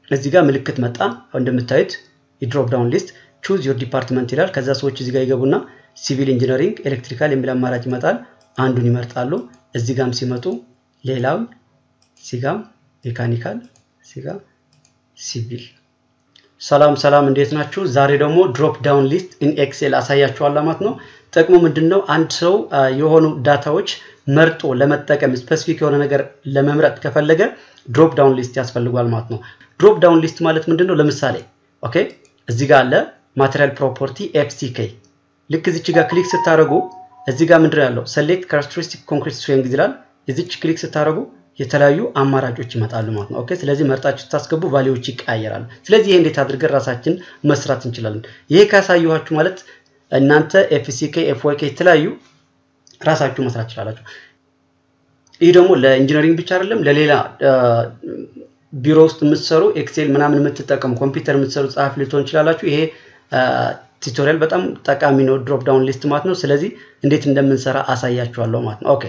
እዚህ ጋር ምልክት መጣ። እንደምታዩት የድሮፕ ዳውን ሊስት ቹዝ ዮር ዲፓርትመንት ይላል። ከዛ ሰዎች እዚህ ጋር ይገቡና ሲቪል ኢንጂነሪንግ፣ ኤሌክትሪካል የሚል አማራጭ ይመጣል። አንዱን ይመርጣሉ። እዚህ ጋም ሲመጡ ሌላውን ሲጋም ሜካኒካል ሲጋ ሲቪል። ሰላም ሰላም፣ እንዴት ናችሁ? ዛሬ ደግሞ ድሮፕ ዳውን ሊስት ኢን ኤክሴል አሳያችኋለሁ ማለት ነው። ጥቅሙ ምንድን ነው? አንድ ሰው የሆኑ ዳታዎች መርጦ ለመጠቀም ስፔሲፊክ የሆነ ነገር ለመምረጥ ከፈለገ ድሮፕ ዳውን ሊስት ያስፈልጓል ማለት ነው። ድሮፕ ዳውን ሊስት ማለት ምንድን ነው? ለምሳሌ ኦኬ፣ እዚህ ጋር አለ ማቴሪያል ፕሮፐርቲ ኤፍሲኬ። ልክ እዚች ጋር ክሊክ ስታደርጉ እዚህ ጋር ምንድን ያለው ሴሌክት ካራክተሪስቲክ ኮንክሪት ስትሬንግዝ ይላል። እዚች ክሊክ ስታደርጉ የተለያዩ አማራጮች ይመጣሉ ማለት ነው። ኦኬ ስለዚህ መርጣችሁ ስታስገቡ ቫሊዎች ይቀያየራሉ። ስለዚህ ይሄ እንዴት አድርገን ራሳችን መስራት እንችላለን? ይሄ ካሳየኋችሁ ማለት እናንተ ኤፍሲኬ ኤፍዋይኬ የተለያዩ ራሳችሁ መስራት ትችላላችሁ። ይህ ደግሞ ለኢንጂነሪንግ ብቻ አይደለም፣ ለሌላ ቢሮ ውስጥ የምትሰሩ ኤክሴል ምናምን የምትጠቀሙ ኮምፒውተር የምትሰሩ ጸሐፊ ልትሆን ይችላላችሁ። ይሄ ቱቶሪያል በጣም ጠቃሚ ነው፣ ድሮፕ ዳውን ሊስት ማለት ነው። ስለዚህ እንዴት እንደምንሰራ አሳያችኋለሁ ማለት ነው። ኦኬ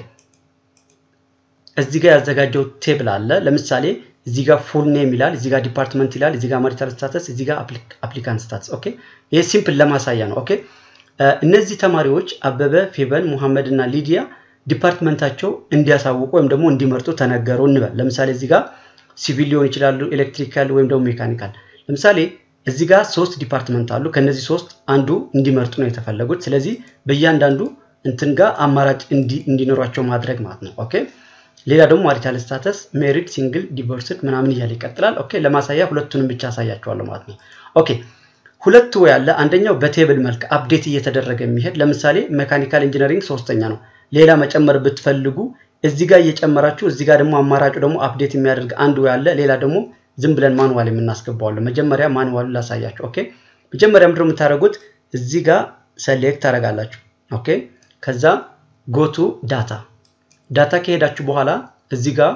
እዚህ ጋር ያዘጋጀው ቴብል አለ። ለምሳሌ እዚህ ጋር ፉል ኔም ይላል፣ እዚህ ጋር ዲፓርትመንት ይላል፣ እዚህ ጋር ማሪታል ስታተስ፣ እዚህ ጋር አፕሊካንት ስታተስ። ኦኬ ይሄ ሲምፕል ለማሳያ ነው። ኦኬ እነዚህ ተማሪዎች አበበ፣ ፌበን፣ ሙሐመድ እና ሊዲያ ዲፓርትመንታቸው እንዲያሳውቁ ወይም ደግሞ እንዲመርጡ ተነገሩ እንበል። ለምሳሌ እዚህ ጋር ሲቪል ሊሆን ይችላሉ፣ ኤሌክትሪካል ወይም ደግሞ ሜካኒካል። ለምሳሌ እዚህ ጋር ሶስት ዲፓርትመንት አሉ። ከነዚህ ሶስት አንዱ እንዲመርጡ ነው የተፈለጉት። ስለዚህ በእያንዳንዱ እንትን ጋር አማራጭ እንዲኖሯቸው ማድረግ ማለት ነው። ኦኬ ሌላ ደግሞ ማሪታል ስታተስ ሜሪድ፣ ሲንግል፣ ዲቮርስድ ምናምን እያለ ይቀጥላል። ኦኬ ለማሳያ ሁለቱንም ብቻ አሳያቸዋለሁ ማለት ነው። ኦኬ ሁለቱ ያለ አንደኛው በቴብል መልክ አፕዴት እየተደረገ የሚሄድ ለምሳሌ ሜካኒካል ኢንጂነሪንግ ሶስተኛ ነው። ሌላ መጨመር ብትፈልጉ እዚህ ጋር እየጨመራችሁ እዚህ ጋር ደግሞ አማራጩ ደግሞ አፕዴት የሚያደርግ አንዱ ያለ ሌላ ደግሞ ዝም ብለን ማንዋል የምናስገባዋለን። መጀመሪያ ማንዋሉ ላሳያችሁ። ኦኬ መጀመሪያ ምንድነው የምታደርጉት? እዚህ ጋር ሰሌክት ታደርጋላችሁ። ኦኬ ከዛ ጎቱ ዳታ ዳታ ከሄዳችሁ በኋላ እዚህ ጋር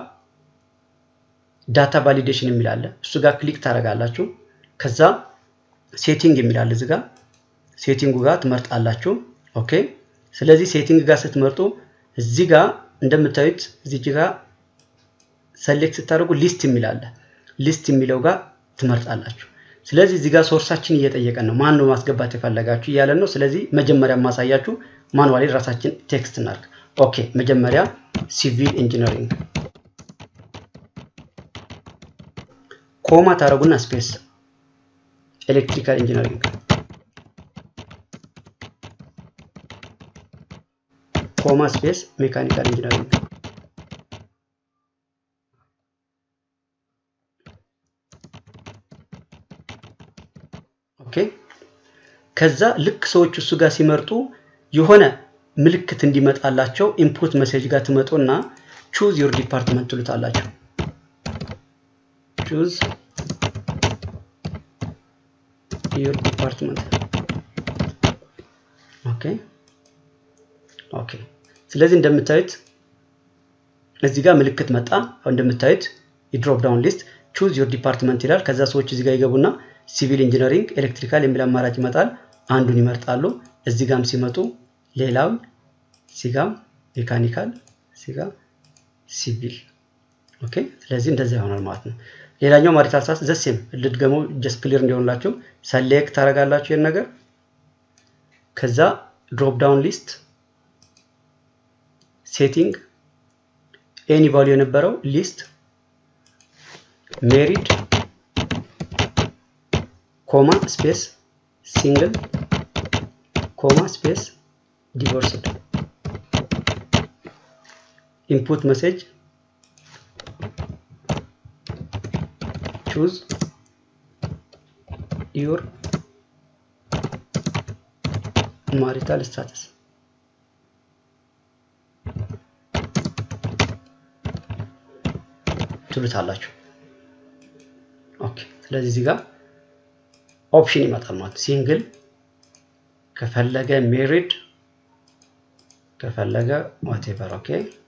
ዳታ ቫሊዴሽን የሚል አለ። እሱ ጋር ክሊክ ታደርጋላችሁ። ከዛ ሴቲንግ የሚል አለ። እዚህ ጋር ሴቲንጉ ጋር ትመርጣላችሁ። ኦኬ ስለዚህ ሴቲንግ ጋር ስትመርጡ እዚህ ጋር እንደምታዩት እዚህ ጋር ሰሌክት ስታደርጉ ሊስት የሚል አለ። ሊስት የሚለው ጋር ትመርጣላችሁ። ስለዚህ እዚህ ጋር ሶርሳችን እየጠየቀን ነው። ማን ነው ማስገባት የፈለጋችሁ እያለን ነው። ስለዚህ መጀመሪያ ማሳያችሁ ማኑዋሊ ራሳችን ቴክስት እናድርግ። ኦኬ መጀመሪያ ሲቪል ኢንጂነሪንግ ኮማ ታደረጉና ስፔስ ኤሌክትሪካል ኢንጂነሪንግ ኮማ ስፔስ ሜካኒካል ኢንጂነሪንግ ኦኬ ከዛ ልክ ሰዎች እሱ ጋር ሲመርጡ የሆነ ምልክት እንዲመጣላቸው ኢንፑት መሴጅ ጋር ትመጡና ቹዝ ዮር ዲፓርትመንት ትሉታላችሁ። ቹዝ ዮር ዲፓርትመንት ኦኬ ኦኬ። ስለዚህ እንደምታዩት እዚህ ጋር ምልክት መጣ። እንደምታዩት የድሮፕ ዳውን ሊስት ቹዝ ዮር ዲፓርትመንት ይላል። ከዛ ሰዎች እዚህ ጋር ይገቡና ሲቪል ኢንጂነሪንግ፣ ኤሌክትሪካል የሚል አማራጭ ይመጣል። አንዱን ይመርጣሉ። እዚህ ጋም ሲመጡ ሌላውን ሲጋም ሜካኒካል ሲጋ ሲቪል ኦኬ። ስለዚህ እንደዛ ይሆናል ማለት ነው። ሌላኛው ማሪታል ስታተስ ዘሴም ልድገመው ጀስት ክሊር እንዲሆንላችሁ ሰሌክት ታደርጋላችሁ ይህን ነገር ከዛ ድሮፕ ዳውን ሊስት ሴቲንግ ኤኒ ቫሉ የነበረው ሊስት ሜሪድ ኮማ ስፔስ ሲንግል ኮማ ስፔስ ዲቮርስድ ኢንፑት መሴጅ ቹዝ ዩር ማሪታል ስታተስ ትሉታላችሁ። ኦኬ ስለዚህ እዚህ ጋር ኦፕሽን ይመጣል ማለት ሲንግል ከፈለገ ሜሪድ ከፈለገ ዋቴቨር ኦኬ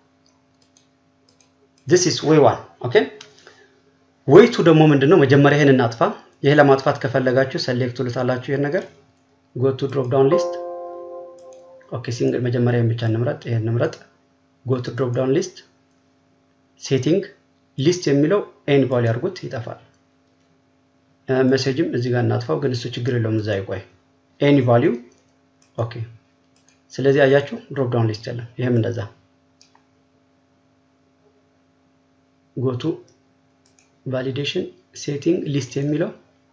ዲስ ኢዝ ዌይ ዋን ኦኬ ዌይ ቱ ደግሞ ምንድነው መጀመሪያ ይሄን እናጥፋ ይሄ ለማጥፋት ከፈለጋችሁ ሰሌክት ትሉታላችሁ ይሄን ነገር ጎ ቱ ድሮፕ ዳውን ሊስት ኦኬ ሲንግል መጀመሪያ ብቻ እንምረጥ ይሄን እንምረጥ ጎ ቱ ድሮፕ ዳውን ሊስት ሴቲንግ ሊስት የሚለው ኤን ቫሉ ያድርጉት ይጠፋል ሜሴጅም እዚህ ጋር እናጥፋው፣ ግን እሱ ችግር የለውም እዛ ይቆይ። ኤኒ ቫሊዩ ኦኬ። ስለዚህ አያችሁ ድሮፕ ዳውን ሊስት የለም። ይሄም እንደዛ ጎቱ ቫሊዴሽን ሴቲንግ ሊስት የሚለው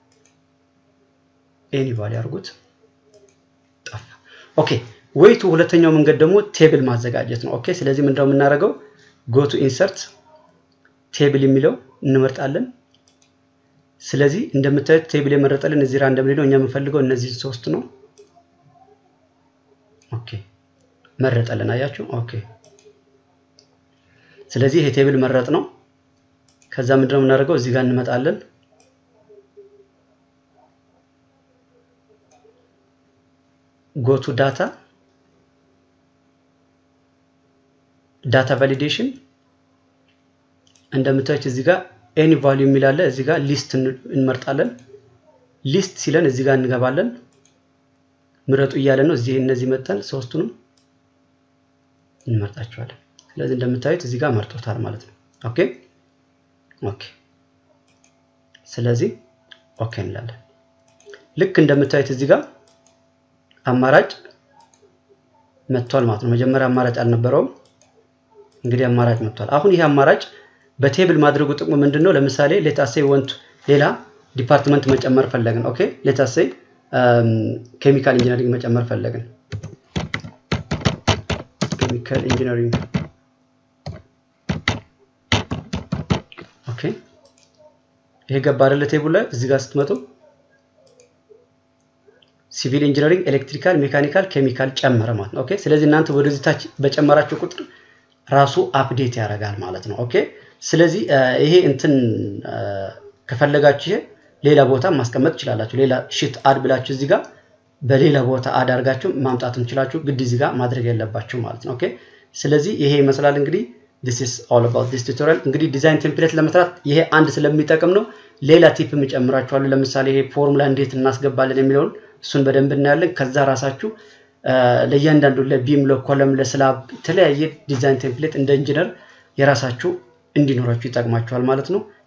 ኤኒ ቫሊ አድርጉት ጠፋ። ኦኬ ወይቱ ሁለተኛው መንገድ ደግሞ ቴብል ማዘጋጀት ነው። ኦኬ ስለዚህ ምንድነው የምናደርገው? ጎቱ ኢንሰርት ቴብል የሚለው እንመርጣለን። ስለዚህ እንደምታዩት ቴብል የመረጠልን እዚህ ራንደም ነው። እኛ የምንፈልገው እነዚህን ሶስት ነው። ኦኬ መረጠልን። አያችሁ? ኦኬ ስለዚህ ይሄ ቴብል መረጥ ነው። ከዛ ምንድነው የምናደርገው? እዚህ ጋር እንመጣለን። ጎቱ ዳታ ዳታ ቫሊዴሽን እንደምታዩት እዚህ ጋር ኤኒ ቫልዩ የሚል አለ። እዚህ ጋር ሊስት እንመርጣለን። ሊስት ሲለን እዚህ ጋር እንገባለን። ምረጡ እያለ ነው። እዚህ እነዚህ መጠን ሶስቱንም እንመርጣቸዋለን። ስለዚህ እንደምታዩት እዚህ ጋር መርጦታል ማለት ነው። ኦኬ ኦኬ። ስለዚህ ኦኬ እንላለን። ልክ እንደምታዩት እዚህ ጋር አማራጭ መጥቷል ማለት ነው። መጀመሪያ አማራጭ አልነበረውም። እንግዲህ አማራጭ መጥቷል። አሁን ይህ አማራጭ በቴብል ማድረጉ ጥቅሙ ምንድን ነው? ለምሳሌ ሌታሴይ ወንቱ ሌላ ዲፓርትመንት መጨመር ፈለግን። ኦኬ ሌታሴይ ኬሚካል ኢንጂነሪንግ መጨመር ፈለግን። ኬሚካል ኢንጂነሪንግ ኦኬ። ይሄ ገባ አይደለ? ቴብል ላይ እዚህ ጋር ስትመጡ ሲቪል ኢንጂነሪንግ፣ ኤሌክትሪካል፣ ሜካኒካል፣ ኬሚካል ጨመረ ማለት ነው። ኦኬ ስለዚህ እናንተ ወደዚህ ታች በጨመራችሁ ቁጥር ራሱ አፕዴት ያደርጋል ማለት ነው። ኦኬ ስለዚህ ይሄ እንትን ከፈለጋችሁ ይሄ ሌላ ቦታ ማስቀመጥ ትችላላችሁ። ሌላ ሽት አድ ብላችሁ እዚህ ጋር በሌላ ቦታ አድ አድርጋችሁ ማምጣት እንችላችሁ። ግድ እዚህ ጋር ማድረግ የለባችሁ ማለት ነው። ኦኬ ስለዚህ ይሄ ይመስላል እንግዲህ this is all about this tutorial እንግዲህ ዲዛይን ቴምፕሌት ለመስራት ይሄ አንድ ስለሚጠቅም ነው። ሌላ ቲፕ እጨምራችኋለሁ። ለምሳሌ ይሄ ፎርሙላ እንዴት እናስገባለን የሚለውን እሱን በደንብ እናያለን። ከዛ ራሳችሁ ለእያንዳንዱ ለቢም፣ ለኮለም፣ ለስላብ የተለያየ ዲዛይን ቴምፕሌት እንደ ኢንጂነር የራሳችሁ እንዲኖራችሁ ይጠቅማችኋል ማለት ነው።